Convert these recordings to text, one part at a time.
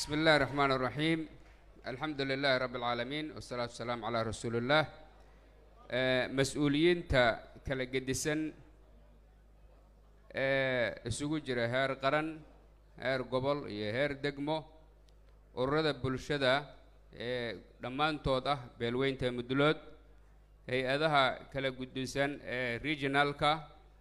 بسم الله الرحمن الرحيم الحمد لله رب العالمين والصلاة والسلام على رسول الله آه، مسؤوليinta kala gedisan ee isugu jira heer qaran heer gobol iyo heer degmo ururada bulshada ee dhammaantood ah beelweynta mudulood hay-adaha kala guddisan ee regionalka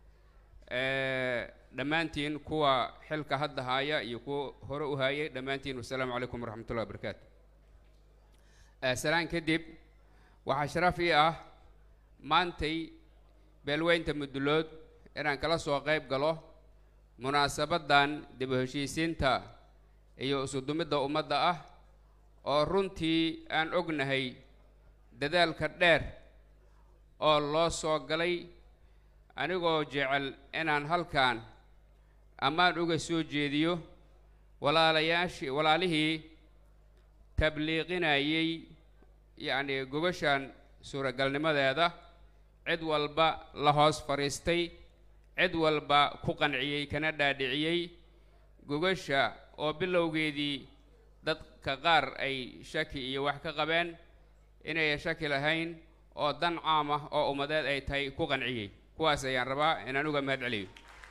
ee dhammaantiin kuwa xilka hadda haya iyo kuwa hore u hayay dhammaantiin wasalaamu calaykum waraxmat ullahi wabarakaatu salaan kadib waxaa sharaf ii ah maantay beelweynta mudulood inaan kala soo qayb galo munaasabaddan dib u heshiisiinta iyo isudumidda ummadda ah oo runtii aan ognahay dadaalka dheer oo loo soo galay anigoo jecel inaan halkan ammaan uga soo jeediyo walaalayaashii walaalihii tabliiqinayay yacni gobashan suuragalnimadeeda cid walba la hoos fadhiistay cid walba ku qanciyey kana dhaadhiciyey gogasha oo bilowgeedii dadka qaar ay shaki iyo wax ka qabeen inay shaki lahayn oo dan caam ah oo ummadeed ay tahay ku qanciyey kuwaas ayaan rabaa inaan uga mahad celiyo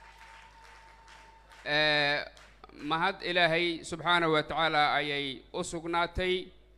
mahad ilaahay subxaanahu wa tacaala ayay u sugnaatay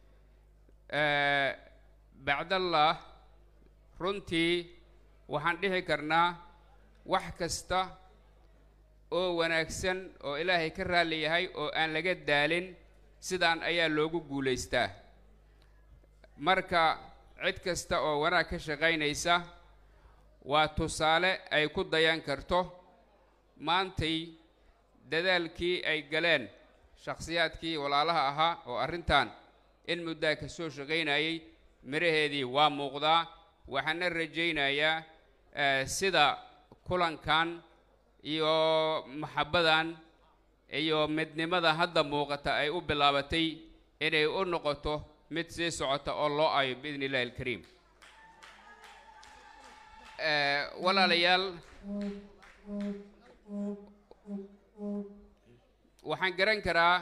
bacdallah runtii waxaan dhihi karnaa wax kasta oo wanaagsan oo ilaahay ka raalli yahay oo aan laga daalin sidaan ayaa loogu guulaystaa marka cid kasta oo wanaag ka shaqaynaysa waa tusaale ay ku dayan karto maantay dadaalkii ay galeen shakhsiyaadkii walaalaha ahaa oo arrintan in muddaa ka soo shaqaynayay miraheedii waa muuqdaa waxaana rajaynayaa sida kulankan iyo maxabbadan iyo midnimada hadda muuqata ay u bilaabatay inay u noqoto mid sii socota oo loo ayo biidni illahi alkariim walaalayaal waxaan garan karaa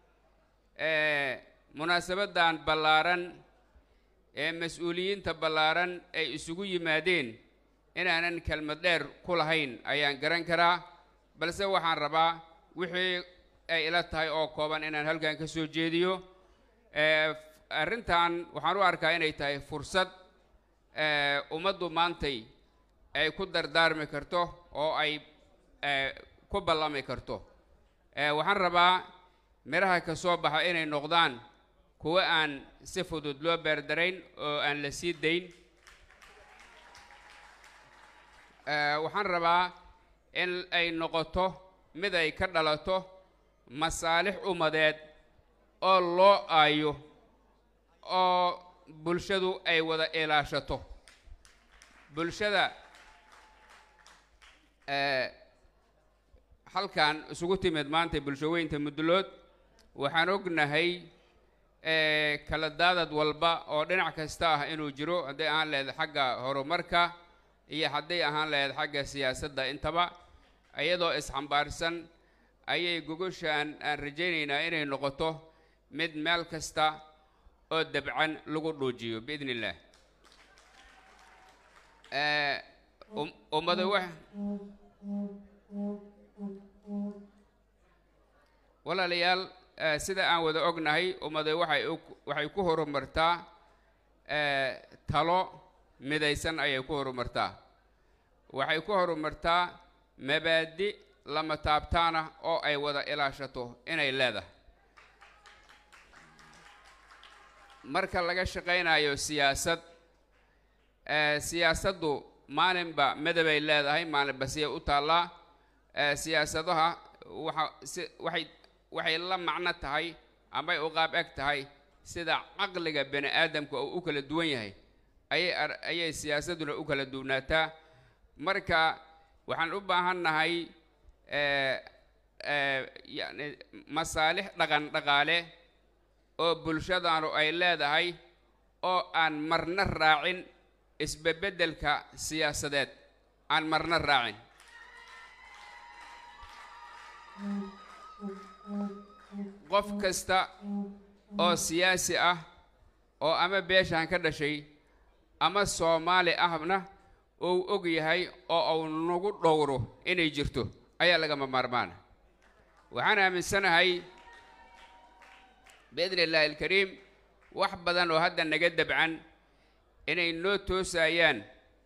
munaasabaddan ballaaran ee mas-uuliyiinta ballaaran ay isugu yimaadeen inaanan kelmad dheer ku lahayn ayaan garan karaa balse waxaan rabaa wixii ay ila tahay oo kooban inaan halkan ka soo jeediyo arrintan waxaan u arkaa inay tahay fursad ummaddu maantay ay ku dardaarmi karto oo ay ku ballami karto waxaan rabaa midhaha ka soo baxa inay noqdaan kuwa aan si fudud loo beerdarayn oo aan la sii dayn waxaan rabaa in ay noqoto mid ay ka dhalato masaalix ummadeed oo loo aayo oo bulshadu ay wada ilaashato bulshada halkan isugu timid maanta bulshaweynta mudulood waxaan ognahay kala daadad walba oo dhinac kasta ah inuu jiro hadday ahaan lahayd xagga horumarka iyo hadday ahaan lahayd xagga siyaasadda intaba iyadoo isxambaarsan ayay gogoshaan aan rajaynaynaa inay noqoto mid meel kasta oo dabcan lagu dhuujiyo biidn illaah ummada wax walaalayaal sida aan wada ognahay ummada waxay waxay ku horumartaa talo midaysan ayay ku horumartaa waxay ku horumartaa mabaadi lama taabtaana oo ay wada ilaashato inay leedahay marka laga shaqaynayo siyaasad siyaasaddu maalinba midabay leedahay maalinba siyay u taallaa siyaasadaha waxa si waxay waxay la macno tahay amay u qaab eg tahay sida caqliga bani aadamka oo u kala duwan yahay ayay ayay siyaasadduna u kala duwnaataa marka waxaan u baahan nahay yani masaalix dhaqan dhaqaale oo bulshadaanu ay leedahay oo aan marna raacin isbebeddelka siyaasadeed aan marna raacin qof kasta oo siyaasi ah oo ama beeshaan ka dhashay ama soomaali ahna uu og yahay oo uu nagu dhowro inay jirto ayaa lagama maarmaana waxaan aaminsanahay biidni illaahi alkariim wax badan oo hadda naga dabcan inay noo toosayaan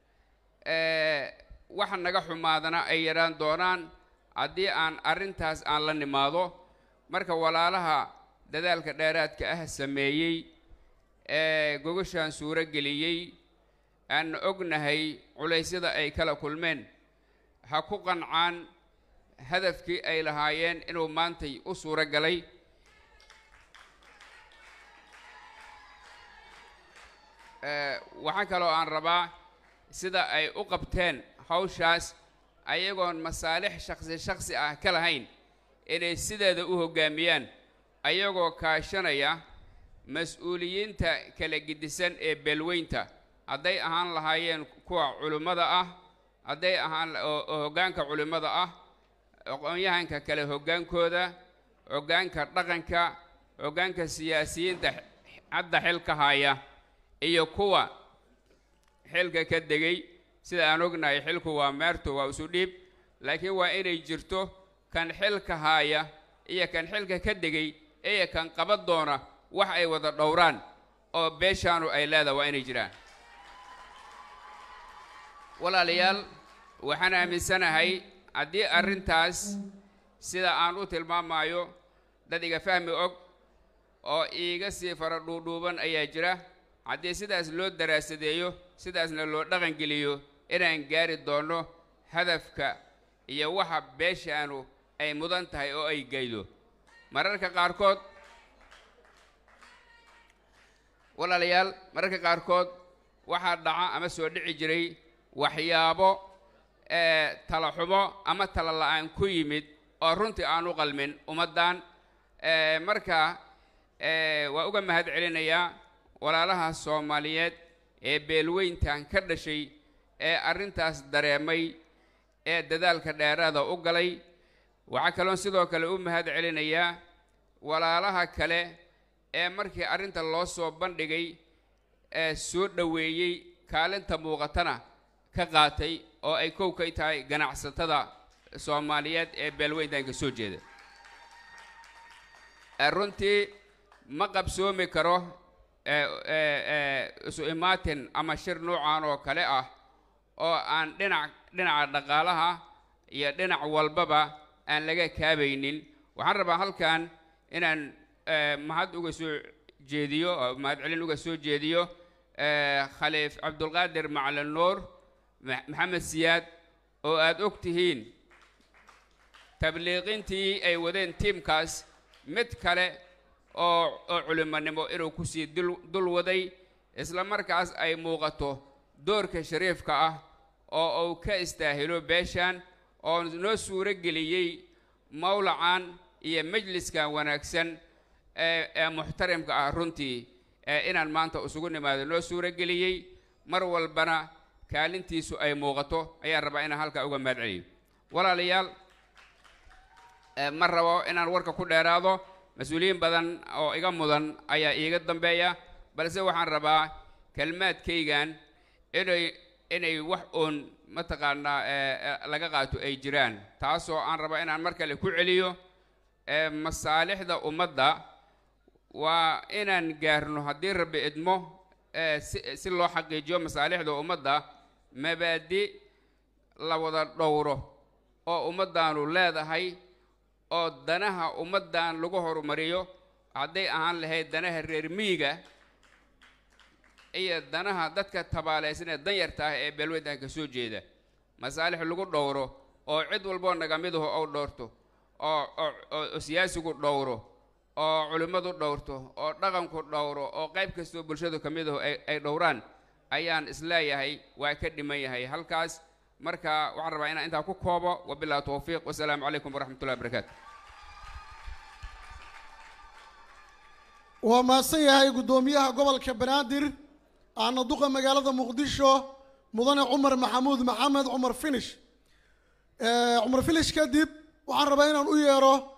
waxa naga xumaadana ay yaraan doonaan haddii aan arrintaas aan la nimaado marka walaalaha dadaalka dheeraadka ah sameeyey ee gogashaan suuro geliyey aan ognahay culaysyada ay kala kulmeen ha ku qancaan hadafkii ay lahaayeen inuu maantay u suuro galay waxaa kaloo aan rabaa sida ay u qabteen hawshaas ayagoon masaalix shaksi shaksi ah ka lahayn inay sideeda u hoggaamiyaan ayagoo kaashanaya mas-uuliyiinta kala gedisan ee beelweynta hadday ahaan lahaayeen kuwa culimmada ah hadday ahaan oo hoggaanka culimmada ah aqoon-yahanka kale hoggaankooda hoggaanka dhaqanka hoggaanka siyaasiyiinta hadda xilka haya iyo kuwa xilka ka degay sida aan ognahay xilku waa meertu waa isu dhiib laakiin waa inay jirto kan xilka haaya iyo kan xilka ka degay iyo kan qaban doona wax ay wada dhowraan oo beeshaanu ay leedaha waa inay jiraan walaalayaal waxaan aaminsanahay haddii arrintaas sida aan u tilmaamayo dad iga fahmi og oo iiga sii fara dhuudhuuban ayaa jira haddii sidaas loo daraasadeeyo sidaasna loo dhaqangeliyo inaan gaari doonno hadafka iyo waxa beeshaanu ay mudan tahay oo ay gaydo mararka qaarkood walaalayaal mararka qaarkood waxaa dhaca ama soo dhici jiray waxyaabo tala xumo ama tala la-aan ku yimid oo runtii aan u qalmin ummaddan marka waa uga mahad celinayaa walaalaha soomaaliyeed ee beelweyntan ka dhashay ee arrintaas dareemay ee dadaalka dheeraada u galay waxaa kaloon sidoo kale u mahad celinayaa walaalaha kale ee markii arrinta loo soo bandhigay ee soo dhoweeyey kaalinta muuqatana ka qaatay oo ay kow kay tahay ganacsatada soomaaliyeed ee beelweyntan ka soo jeeda runtii ma qabsoomi karo isu imaatin ama shir noocan oo kale ah oo aan dhinac dhinaca dhaqaalaha iyo dhinac walbaba aan laga kaabaynin waxaan rabaa halkan inaan mahad uga soo jeediyo oo mahad celin uga soo jeediyo khaliif cabdulqaadir macalin nuur maxamed siyaad oo aada og tihiin tabliiqintii ay wadeen tiimkaas mid kale oo oo culimonimo inuu kusii dul dul waday isla markaas ay muuqato doorka shariifka ah oo uu ka istaahilo beeshan oo noo suuro geliyey mawlacan iyo majliskan wanaagsan ee ee muxtarimka ah runtii ee inaan maanta isugu nimaado noo suuro geliyey mar walbana kaalintiisu ay muuqato ayaan rabaa inaan halkaa uga mahad celiyo walaalayaal ma rabo inaan warka ku dheeraado mas-uuliyiin badan oo iga mudan ayaa iiga dambeeya balse waxaan rabaa kelmaadkaygan inay inay wax uun mataqaanaa laga qaato ay jiraan taasoo aan rabaa inaan mar kale ku celiyo masaalixda ummadda waa inaan gaarno haddii rabbi idmo si si loo xaqiijiyo masaalixda ummadda mabaadi la wada dhowro oo ummaddaanu leedahay oo danaha ummaddan lagu horumariyo hadday ahaan lahayd danaha reer miyiga iyo danaha dadka tabaalaysan ee danyarta ah ee beelweyntan ka soo jeeda masaalix lagu dhowro oo cid walboo naga midahu ou dhowrto oo oo siyaasigu dhowro oo culimmadu dhowrto oo dhaqanku dhowro oo qayb kastoo bulshadu ka midahu ay dhowraan ayaan isleeyahay waa ka dhiman yahay halkaas marka waxaan rabaa inaan intaa ku koobo wabillahi towfiiq wasalaamu calaykum waraxmat ullahi barakaatu waa mahadsan yahay guddoomiyaha gobolka banaadir aana duqa magaalada muqdisho mudane cumar maxamuud maxamed cumar finish cumar finish kadib waxaan rabaa inaan u yeero